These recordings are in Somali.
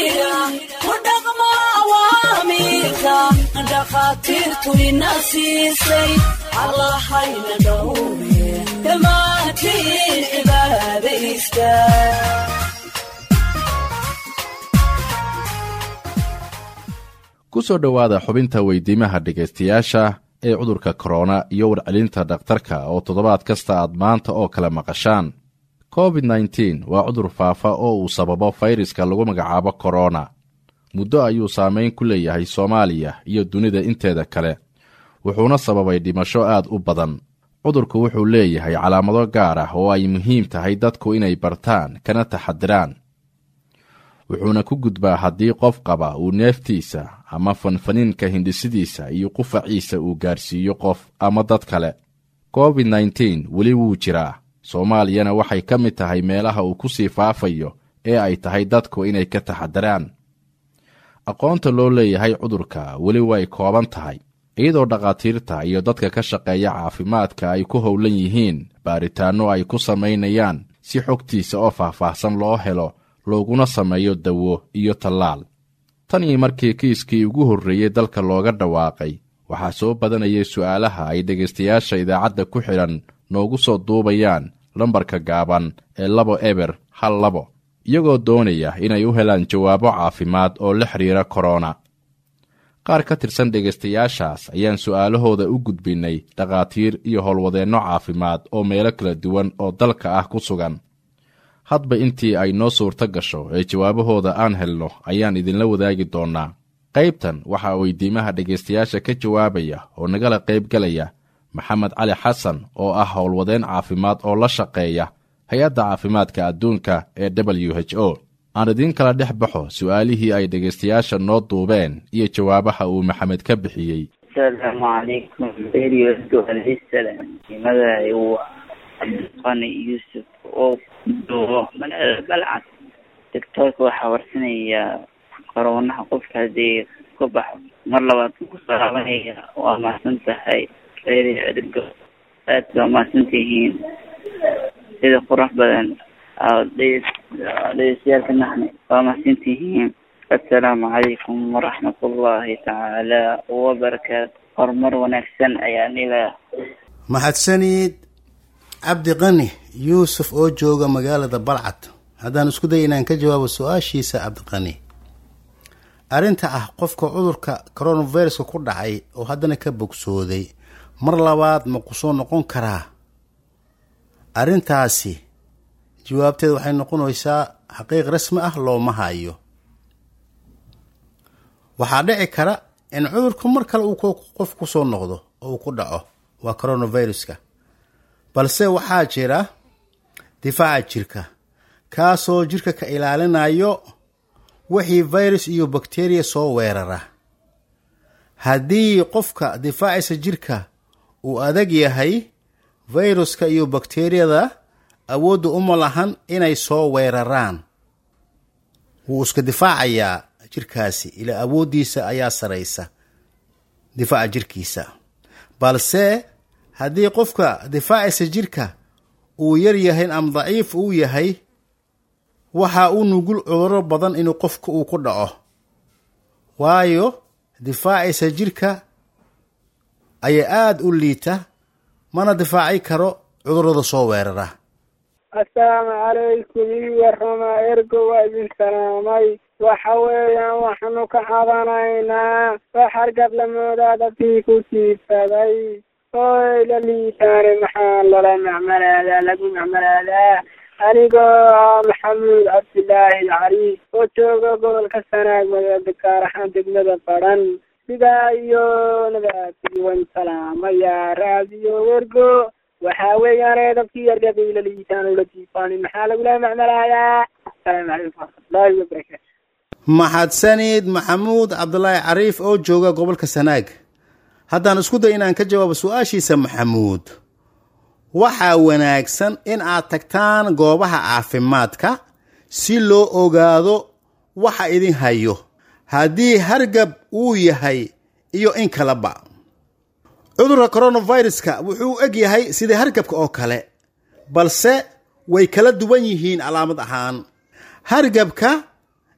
jira ku dhaqmo awaamiirka dhakhaatiirtu ina siisay allahayna dhowre dhammaantiin cibaadaysta ku soo dhowaada xubinta weydiimaha dhegaystayaasha ee cudurka korona iyo warcelinta dhakhtarka oo toddobaad kasta aad maanta oo kale maqashaan covid nteen waa cudur faafa oo uu sababo fayraska lagu magacaabo korona muddo ayuu saameyn ku leeyahay soomaaliya iyo dunida inteeda kale wuxuuna sababay dhimasho aad u badan cudurku wuxuu leeyahay calaamado gaar ah oo ay muhiim tahay dadku inay bartaan kana taxadiraan wuxuuna ku gudbaa haddii qof qaba uu neeftiisa ama fanfaniinka hindhisidiisa iyo qufaciisa uu gaarsiiyo qof ama dad kale covid nteen weli wuu jiraa soomaaliyana waxay ka mid tahay meelaha uu ku sii faafayo ee ay tahay dadku inay ka taxadiraan aqoonta loo leeyahay cudurka weli way kooban tahay iyadoo dhakhaatiirta iyo dadka ka shaqeeya caafimaadka ay ku howlan yihiin baaritaanno ay ku samaynayaan si xogtiisa oo faahfaahsan loo helo looguna sameeyo dawo iyo tallaal tan iyo markii kiiskii ugu horreeyey dalka looga dhawaaqay waxaa soo badanayay su'aalaha ay dhegaystayaasha idaacadda ku xidhan noogu soo duubayaan lambarka gaaban ee labo eber hal labo iyagoo doonaya inay u helaan jawaabo caafimaad oo la xidhiira korona qaar ka tirsan dhegaystayaashaas ayaan su'aalahooda u gudbinnay dhakhaatiir iyo howlwadeenno caafimaad oo meelo kala duwan oo dalka ah ku sugan hadba intii ay noo suurto gasho ee jawaabahooda aan helno ayaan idinla wadaagi doonnaa qaybtan waxaa weydiimaha dhegaystayaasha ka jawaabaya oo nagala qaybgalaya maxamed cali xasan oo ah howlwadeen caafimaad oo la shaqeeya hay-adda caafimaadka adduunka ee w h o aan idiin kala dhex baxo su'aalihii ay dhegaystayaasha noo duubeen iyo jawaabaha uu maxamed ka bixiyey asalaamu calaykum magacay waa cabdiqani yuusuf oo duubo magaalada balcad doctoorka waxaa warsanayaa koroonaha qofka haddii ka baxo mar labaad ku salaabanaya waa mahadsan tahay reeri cirgo aad baa mahadsan tihiin sida qurux badan dhegeystayaaalka naxne waa mahadsan tihiin assalaamu calaykum waraxmat ullahi tacaala wabarakaatu horumar wanaagsan ayaan ilaa mahadsanid cabdi qani yuusuf oo jooga magaalada balcad haddaan isku day inaan ka jawaabo su-aashiisa cabdiqani arrinta ah qofka cudurka coronaviruska ku dhacay oo haddana ka bogsooday mar labaad ma ku soo noqon karaa arrintaasi jawaabteed waxay noqonaysaa xaqiiq rasmi ah looma hayo waxaa dhici kara in cudurku mar kale uu qof ku soo noqdo oo uu ku dhaco waa coronaviruska balse waxaa jira difaaca jirka kaasoo jirka ka ilaalinayo wixii virus iyo bakteriya soo weerara haddii qofka difaacisa jirka uu adag yahay viruska iyo bakteriyada awoodda uma lahan inay soo weeraraan wuu iska difaacayaa jirkaasi ilaa awooddiisa ayaa saraysa difaaca jirkiisa balse haddii qofka difaacisa jirka uu yar yahay ama daciif uu yahay waxa uu nugul cuduro badan inuu qofka uu ku dhaco waayo difaacisa jirka ayaa aada u liita mana difaaci karo cudurada soo weerara assalaamu calaykum ii warama ergo waa idin salaamay waxa weeyaan waxaanu ka cabanaynaa wax hargab lamoodaa dadkii ku siifaday oy la liitaane maxaa lala macmalaadaa lagu macmalaadaa anigoo ah maxamuud cabdilaahi cali oo jooga gobolka sanaag magaalada gaar ahaan degmada badhan sidaa iyo nabadwan salaamaya raadiyo wergo waxa weeyaan dadkii yargabay la liitaan oo la jiifaanin maxaa lagula macmalaayaa asalaamu calaykum waraxmatullaahi wabarakaatu maxadsanid maxamuud cabdulaahi cariif oo jooga gobolka sanaag haddaan isku day inaan ka jawaabo su-aashiisa maxamuud waxaa wanaagsan in aad tagtaan goobaha caafimaadka si loo ogaado waxa idin hayo haddii hargab uu yahay iyo in kaleba cudurka coronaviruska wuxuu eg yahay sidai hargabka oo kale balse way kala duwan yihiin calaamad ahaan hargabka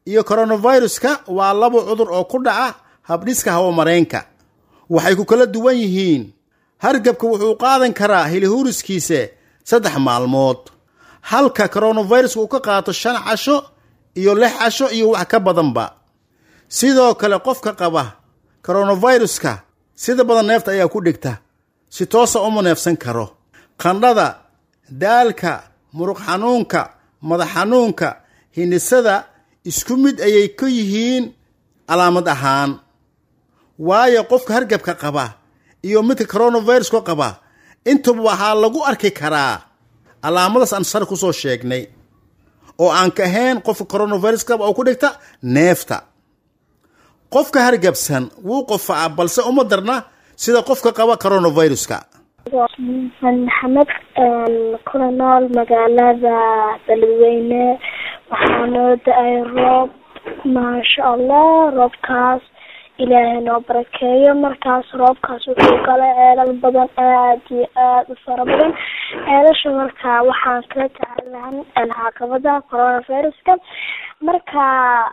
iyo coronaviruska waa laba cudur oo ku dhaca habdhiska hawamareenka waxay ku kala duwan yihiin hargabka wuxuu qaadan karaa hilihuuriskiisa saddex maalmood halka coronaviruska uu ka qaato shan casho iyo lix casho iyo wax ka badanba sidoo kale qofka qaba coronaviruska sida badan neefta ayaa ku dhigta si toosa uma neefsan karo qandhada daalka muruq xanuunka madax xanuunka hindhisada isku mid ayay ka yihiin calaamad ahaan waayo qofka hargabka qaba iyo midka coronaviruska qaba intuba waxaa lagu arki karaa calaamadaas aan sar kusoo sheegnay oo aan ka ahayn qofka coronavirus qaba oo ku dhigta neefta qofka hargabsan wuu qofacaa balse uma darna sida qofka qaba coronaviruska maxamed kuna nool magaalada beledweyne waxaa noo da-ay roob maasha allah roobkaas ilaahay noo barakeeyo markaas roobkaas wuxuu galay ceelal badan aad iyo aada u fara badan ceelasha marka waxaan kala tacalahan caqabada coronaviruska marka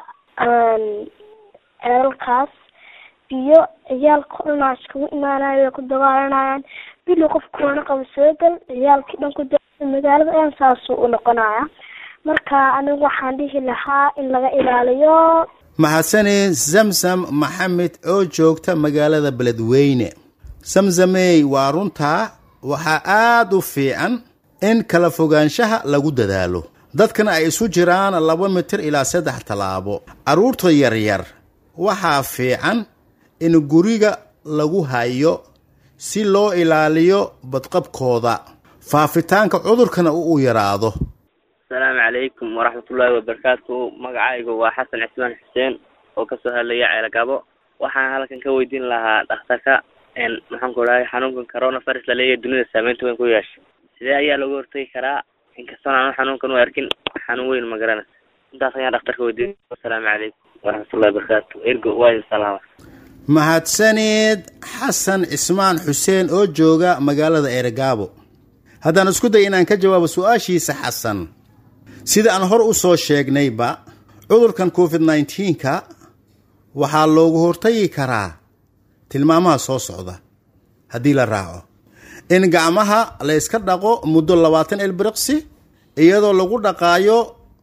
ceelalkaas biyo ciyaalka dhanaa iskugu imaanayo way ku dagaalanayaan bili qof korona qaba soo gal ciyaalkii dhan ku da magaalada dhan saasuu u noqonaya marka anigu waxaan dhihi lahaa in laga ilaaliyo mahadsane zamzam maxamed oo joogta magaalada beledweyne samsamey waa runtaa waxaa aada u fiican in kala fogaanshaha lagu dadaalo dadkana ay isu jiraan laba mitir ilaa saddex tallaabo carruurta yaryar waxaa fiican in guriga lagu hayo si loo ilaaliyo badqabkooda faafitaanka cudurkana uu yaraado asalaamu calaykum waraxmatullaahi wabarakaatu magacaygu waa xasan cismaan xuseen oo kasoo hadlaya ceelagabo waxaan halkan ka weydiin lahaa dhakhtarka maxaan ku dhahay xanuunkan coronavirus laleeyahay dunida saameynta weyn ku yeeshay sidee ayaa looga hortagi karaa inkastoon aanu xanuunkan u arkin xanuun weyn ma garanaysa intaas ayaan dhakhtarka weydiin asalaamu calaykum waraxmatullahi wabarakaatu ergo waa idin salaama mahadsaneed xasan cismaan xuseen oo jooga magaalada eergaabo haddaan isku day inaan ka jawaabo su-aashiisa xasan sida aan hor u soo sheegnayba cudurkan covid nneteen-ka waxaa loogu hortagi karaa tilmaamaha soo socda haddii la raaco in gacmaha la yska dhaqo muddo labaatan ilbiriqsi iyadoo lagu dhaqaayo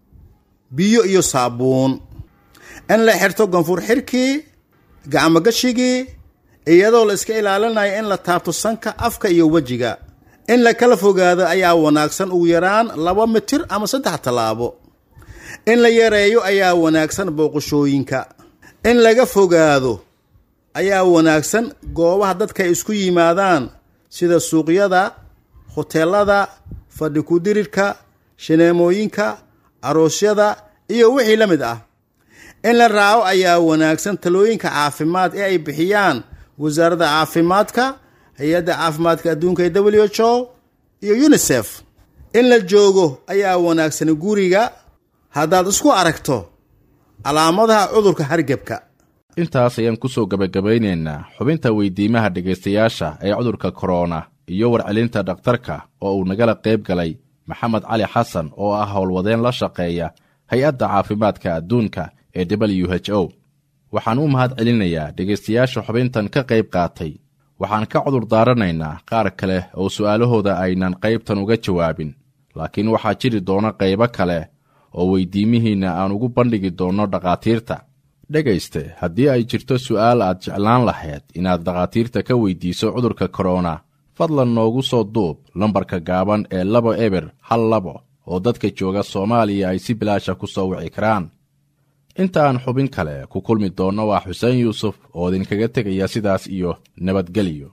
biyo iyo saabuun in la xirto ganfur xirkii gacmogashigii iyadoo la iska ilaalinayo in la taabto sanka afka iyo wejiga in la kala fogaado ayaa wanaagsan ugu yaraan laba mitir ama saddex tallaabo in la yareeyo ayaa wanaagsan booqashooyinka in laga fogaado ayaa wanaagsan goobaha dadka ay isku yimaadaan sida suuqyada hoteelada fadhi ku-dirirka shineemooyinka aroosyada iyo wixii la mid ah in la raaco ayaa wanaagsan talooyinka caafimaad ee ay bixiyaan wasaaradda caafimaadka hay-adda caafimaadka adduunka ee w h o iyo unisef in la joogo ayaa wanaagsan guriga haddaad isku aragto calaamadaha cudurka hargebka intaas ayaan kusoo gebagabaynaynaa xubinta weydiimaha dhegaystayaasha ee cudurka korona iyo warcelinta dhakhtarka oo uu nagala qayb galay maxamed cali xasan oo ah howlwadeen la shaqeeya hay-adda caafimaadka adduunka ee w h o waxaan u mahad celinayaa dhegaystayaasha xubintan ka qayb qaatay waxaan ka cudur daaranaynaa qaar kale oo su'aalahooda aynan qaybtan uga jawaabin laakiin waxaa jiri doona qaybo kale oo weydiimihiinna aan ugu bandhigi doonno dhakhaatiirta dhegayste haddii ay jirto su'aal aad jeclaan lahayd inaad dhakhaatiirta ka weydiiso cudurka korona fadlan noogu soo duub lambarka gaaban ee labo eber hal labo oo dadka jooga soomaaliya ay si bilaasha ku soo wici karaan inta aan xubin kale ku kulmi doonno waa xuseen yuusuf oo idinkaga tegaya sidaas iyo nabadgelyo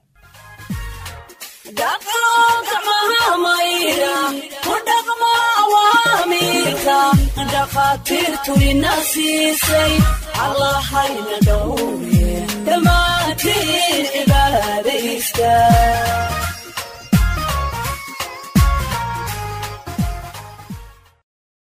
dhakhaatiirtu ina siisay allahayna dhow